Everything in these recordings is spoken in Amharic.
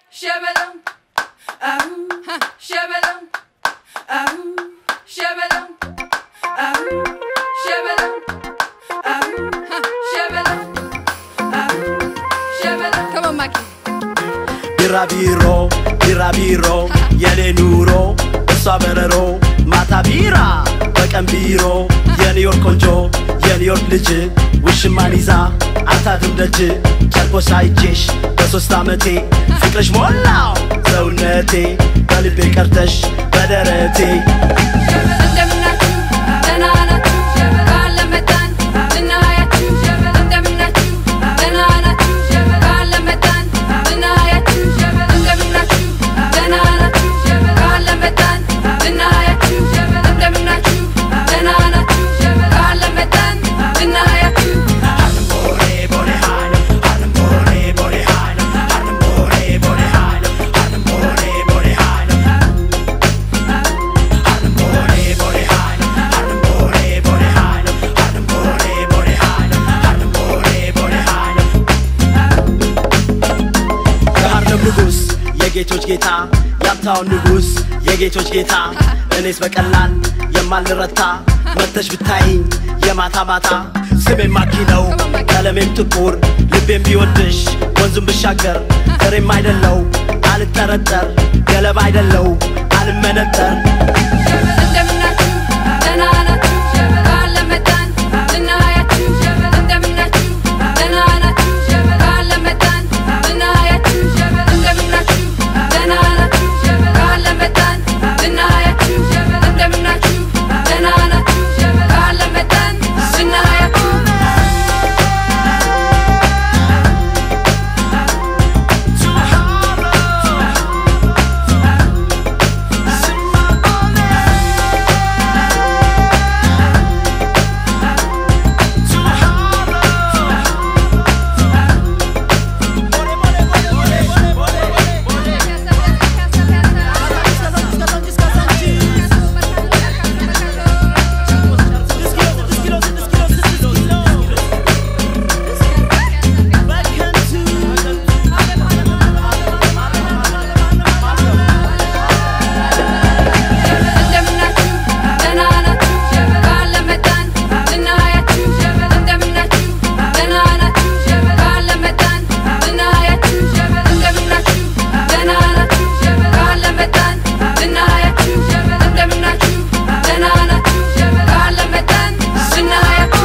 Shabadum. Ahoo. Shabadum. Ahoo. Shabadum. Ahoo. Shabadum. Ahoo. Shabadum. Ahoo. Shabadum. Come on, Mikey. ቢራቢሮ ቢራቢሮ የኔ ኑሮ እሷ በረሮ ማታ ቢራ በቀን ቢሮ የኒውዮርክ ቆንጆ የኒውዮርክ ልጅ ውሽማን ይዛ አታድም ደጅ ጨርቆስ አይቼሽ በሶስት ዓመቴ ፍቅርሽ ሞላው ሰውነቴ በልቤ ቀርተሽ በደረቴ እንደምናችሁ ደህና ናችሁ? በዓል ለመጣን ልናያችሁ። እንደምናችሁ ደህና ናችሁ? በዓል ለመጣን ልናያችሁ። እንደምናችሁ ደህና ናችሁ? በዓል ለመጣን ልናያችሁ። እንደምናችሁ ደህና ናችሁ? በዓል ለመጣን ልናያችሁ። የሃርለም ንጉሥ የጌቶች ጌታ የሀብታውን ንጉሥ የጌቶች ጌታ እኔስ በቀላል የማልረታ መተሽ ብታይኝ የማታ ማታ ስሜም ማኪ ነው ቀለሜም ጥቁር ልቤም ቢወድሽ ወንዙም ብሻገር ፍሬም አይደለው አልጠረጠር ገለባ አይደለው አልመነጠር እንደምናችሁ ደህና ናችሁ? በዓል ለመጣን ልናያችሁ። እንደምናችሁ ደህና ናችሁ? በዓል ለመጣን ልናያችሁ። እንደምናችሁ ደህና ናችሁ? በዓል ለመጣን ልናያችሁ። እንደምናችሁ ደህና ናችሁ? በዓል ለመጣን ልናያችሁ። እንደምናችሁ ደህና ናችሁ? በዓል ለመጣን ልናያችሁ። እንደምናችሁ ደህና ናችሁ? በዓል ለመጣን ልናያችሁ። እንደምናችሁ ደህና ናችሁ? በዓል ለመጣን ልናያችሁ። እንደምናችሁ ደህና ናችሁ? በዓል ለመጣን ልናያችሁ።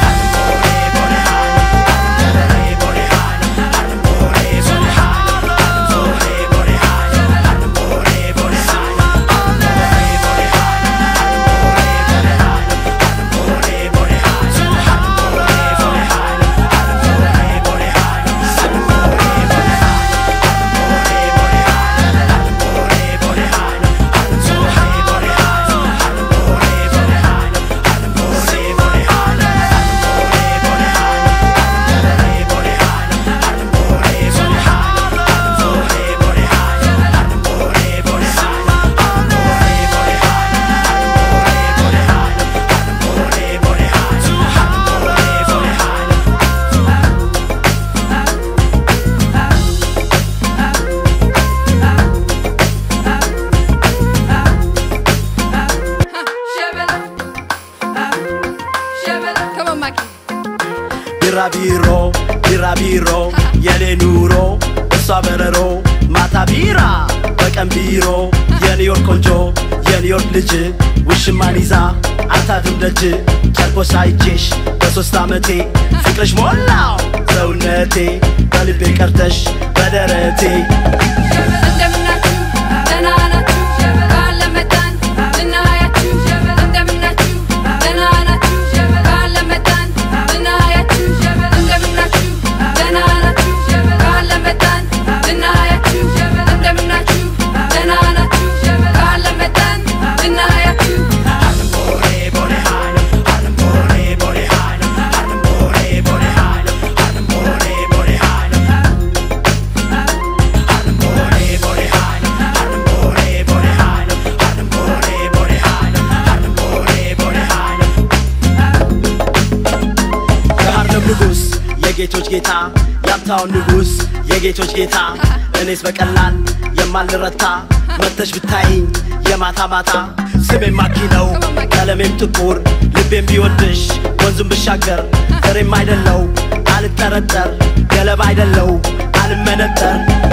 Shabadum. Ahoo. Shabadum. Come on, Mikey. ቢራቢሮ ቢራቢሮ የኔ ኑሮ እሷ በረሮ ማታ ቢራ በቀን ቢሮ የኒውዮርክ ቆንጆ የኒውዮርክ ልጅ ውሽማን ይዛ አታድም ደጅ ጨርቆስ አይቼሽ በሶስት ዓመቴ ፍቅርሽ ሞላው ሰውነቴ በልቤ ቀርተሽ በደረቴ እንደምናችሁ ደህና ናችሁ? በዓል ለመጣን ልናያችሁ። እንደምናችሁ ደህና ናችሁ? በዓል ለመጣን ልናያችሁ። እንደምናችሁ ደህና ናችሁ? በዓል ለመጣን ልናያችሁ። እንደምናችሁ ደህና ናችሁ? በዓል ለመጣን ልናያችሁ። የሃርለም ንጉሥ የጌቶች ጌታ የሀብታውን ንጉሥ የጌቶች ጌታ እኔስ በቀላል የማልረታ መተሽ ብታይኝ የማታ ማታ ስሜም ማኪ ነው ቀለሜም ጥቁር ልቤም ቢወድሽ ወንዙም ብሻገር ፍሬም አይደለው አልጠረጠር ገለባ አይደለው አልመነጠር